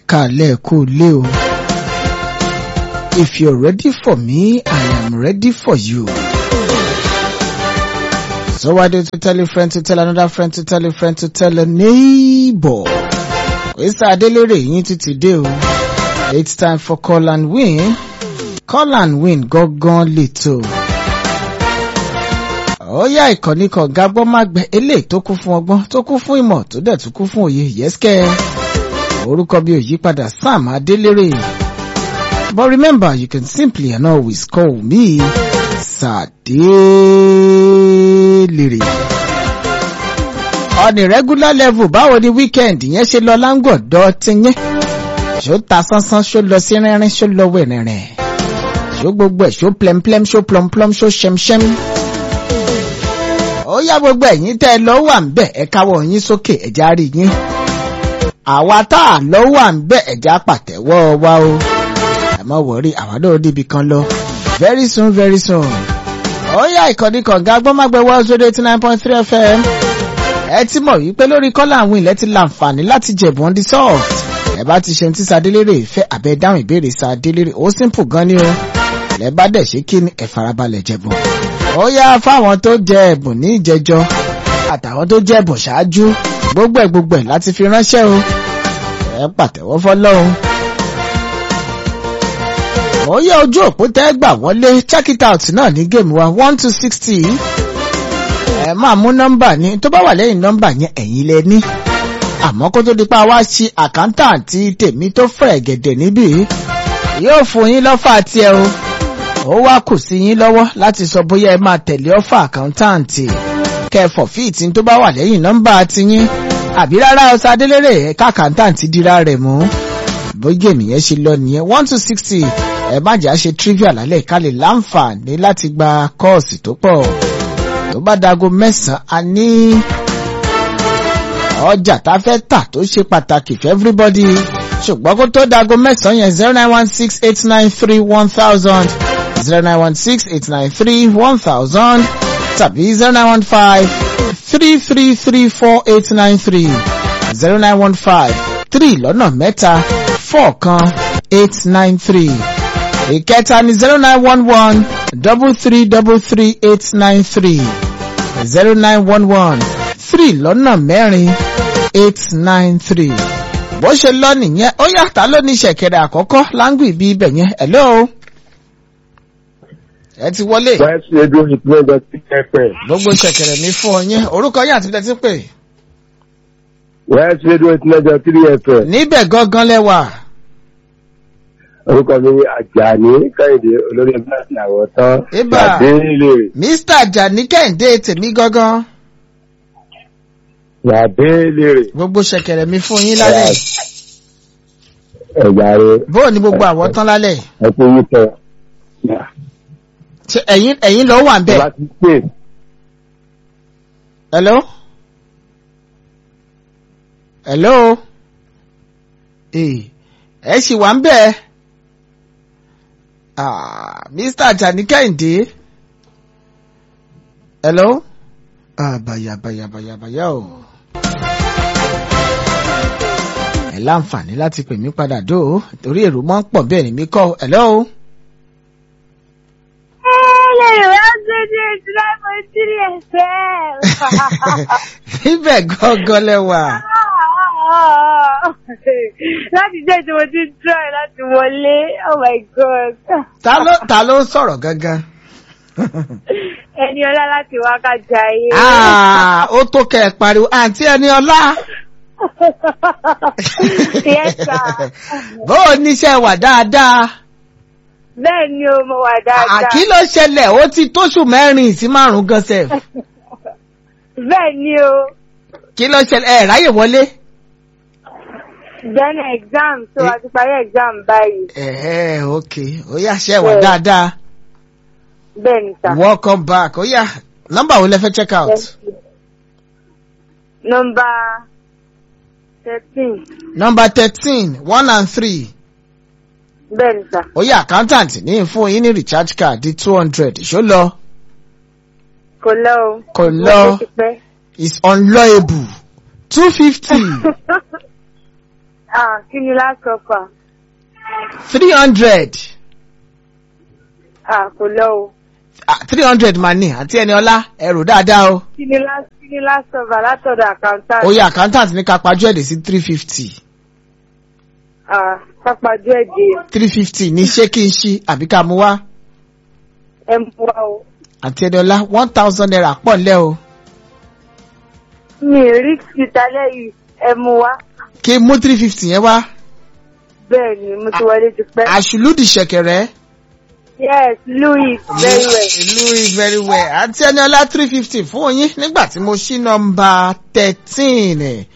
kálẹ̀ kó lé o. If you're ready for me, I am ready for you. So why don't you tell a friend to tell another friend to tell a friend to tell a neighbor? Oyisa Adelere yín ti ti dé o. It's time for call and win. Call and win gangan lètò. Ó yá ìkànnì kan gágbọ́n má gbẹ eléyìí tó kún fún ọgbọ́n tó kún fún ìmọ̀ tó dẹ̀ tún kún fún òye yẹ́sìkẹ́. Orúkọ bí òyípadà Sam Adelere. But remember you can simply and always call me Sadelere. On a regular level báwo ni weekend yẹn ṣe lọ láńgọ̀dọ̀ ti yẹn? Ṣó ta sánsán ṣó lọ sí rínrín ṣó lọ wẹ̀rẹ̀rẹ̀? Ṣó gbogbo ẹ̀ ṣó plemplem ṣó plomplom ṣó ṣẹmṣẹm? Ó yá gbogbo ẹ̀yin tẹ́ ẹ lọ wà ń bẹ̀ ẹ káwọ́ yín sókè ẹ̀já rí yín. Àwa tá a lọ wà ń bẹ̀ ẹ̀já pàtẹ́wọ́ wa o. Ẹ má wọrí àwa náà níbi kan lọ. Very soon very soon. Ó yá ìkànnì kànga gbọ́mágbẹ́ World Radio eighty nine point three FM. Ẹ ti mọ̀ wípé lórí kọ́lá àwọn ilẹ̀ ti láǹfààní láti jẹ̀bùn the soft. Ẹ bá ti ṣe ní tí Sadélérè ìfẹ́ àbẹ̀ dáhùn ìbéèrè Sadélérè ó simple gan ni o. Ẹ bá dẹ̀ ṣe kí ni ẹ farabalẹ̀ jẹ̀bùn. Ó yá fáwọn tó jẹ ẹ̀bùn ní ìjẹjọ àtàwọn tó jẹ ẹ̀bùn ṣáájú gbogbo ẹ̀ gbogbo ẹ̀ láti fi ránṣẹ́ o. Ẹ pàtẹ́wọ́ fọlọ́run. Ó yá ojú òpó tẹ́ gbà wọlé check it out náà ní géèmù wa one to sixty. Ẹ máa mú nọ́mbà ní tó bá wà lẹ́yìn nọ́mbà yẹn ẹ̀yin lẹ ní. Àmọ́ kó tó di pa wá ṣe àkántàǹtì tèmi tó fẹ̀ gẹ̀dẹ̀ níbí. Yóò fún yín lọ́fà tiẹ̀ o. Ó wá kù sí yín lọ́wọ́ láti sọ bóyá ẹ máa tẹ̀lé ọ́fà àkántàǹtì. Kẹfọ̀ fíìtì tó bá wà lẹ́yìn nọ́mbà tiyín. Àbí rárá ọ̀sá Adélérè ẹ̀ka àkántàǹtì dira rẹ̀ mú. Bóyá ènìyàn ṣe lọ nìyẹn one to sixty ẹ má jà ṣe trivia lálẹ́ ká lè láǹfààní láti gba kọ́ọ̀sì tó pọ̀ tó bá dago mẹ́sàn-án a ní ọjà tá a fẹ́ tà tó ṣe pàtàkì for everybody ṣùgbọ́n kó tó dago mẹ́sàn-án yẹn zero nine one six eight nine three one thousand zero nine one six eight nine three one thousand tàbí zero nine one five three three three four eight nine three zero nine one five three lọ́nà mẹ́ta four kan eight nine three ìkẹta ni zero nine one one double three double three eight nine three zero nine one one three lọ́nà mẹ́rin eight nine three. bó ṣe lọ nìyẹn ó yàtá ló ní ṣẹ̀kẹ̀rẹ̀ àkọ́kọ́ láńgù ibi ibẹ̀ yẹn hello. ẹ ti wọlé. West Radio ìpínlẹ̀ ti kẹ́pẹ́. gbogbo ṣẹ̀kẹ̀rẹ̀ mi fún ọ yẹn orúkọ yín àti tẹ́tí pè. West Radio ìpínlẹ̀ ti FM. níbẹ̀ gangan lẹ́wà. Orúkọ mi ni Àjàní Kẹ́hìndé olórí ẹgbẹ́ àti àwọn tán. Ibà. Yàdélé. mr jani kẹ́hìndé tèmi gangan. Yàdélé. gbogbo ṣẹ̀kẹ̀rẹ̀ mi fún yín lálẹ́. Ẹ̀yà rẹ̀ bóò ni gbogbo àwọ̀ tán lálẹ́. ẹ̀kú yìí tẹ̀. ṣé ẹ̀yin ẹ̀yin lọ wà ń bẹ̀. Bá ti pè Hello? Hello? Eh, ẹ ṣì wà ń bẹ̀. Ah, Mr. Ajani Kẹ́hìndé. Hello? Ah, bàyà bàyà bàyà bàyà o. Ẹ láǹfààní láti pè mí padà dó o, torí èrò máa ń pọ̀ bẹ́ẹ̀ ni mí kọ́. Hello? Ibẹ̀ gángan lẹ́wà. láti jẹ́ tí mo ti ń try láti wọlé oh my god Ta ló ta ló ń sọ̀rọ̀ gangan? ẹni ọlá láti wákàtí ayé. Ah, ó tó kẹ́ ẹ pariwo àǹtí ẹni ọlá. yes sir Bó o níṣẹ́ wà dáadáa. bẹ́ẹ̀ ni o mo wà dáadáa. Àkí ló ṣẹlẹ̀ ó ti tóṣù mẹ́rin sí márùn-ún gan sef. bẹ́ẹ̀ ni o Kí ló ṣẹlẹ̀ ẹ̀ ráyè wọlé? then exam so a ti parí exam báyìí Ẹ̀ẹ́ ok ó yá ṣẹ́ wà dáadáa. bẹ́ẹ̀ ni sir. Welcome back ó yá nọ́mbà wo lẹ fẹ́ check out? Yes, sir. number thirteen Nọ́mbà thirteen one and three. bẹ́ẹ̀ ni sir. Ó yá accountant ní fún yín ní recharge card di two hundred ṣó lọ. kò lọ o. Kò lọ. Mo ti pẹ́. It's unlawable two fifty. Ah, kí ni last offer? three hundred Ah, kò lọ o. three hundred mà ní àti ẹni ọlá ẹrù dáadáa o. Kí ni last kí ni last offer látọ̀dọ̀ accountant? oyè accountant ní ká pajú ẹ̀dẹ̀ sí three fifty Ah, pápájú ẹ̀dẹ̀ three fifty ní ṣé kí n ṣí àbí ká mú wá ẹ̀ mú wa o. àti ẹni ọlá one thousand naira pọ̀ ńlẹ́ o Mi ì rí ìtàlẹ́ yìí ẹ̀ mú wa. kí n mú three fifty yẹn wá Bẹ́ẹ̀ ni mo ti wọlé ti pẹ́. àṣùlùdì ṣẹ̀kẹ̀rẹ̀. Yes, Louis, very well. Louis very well àti ẹni ọlá three fifty fún yín nígbà tí mo ṣí nọ́mbà thirteen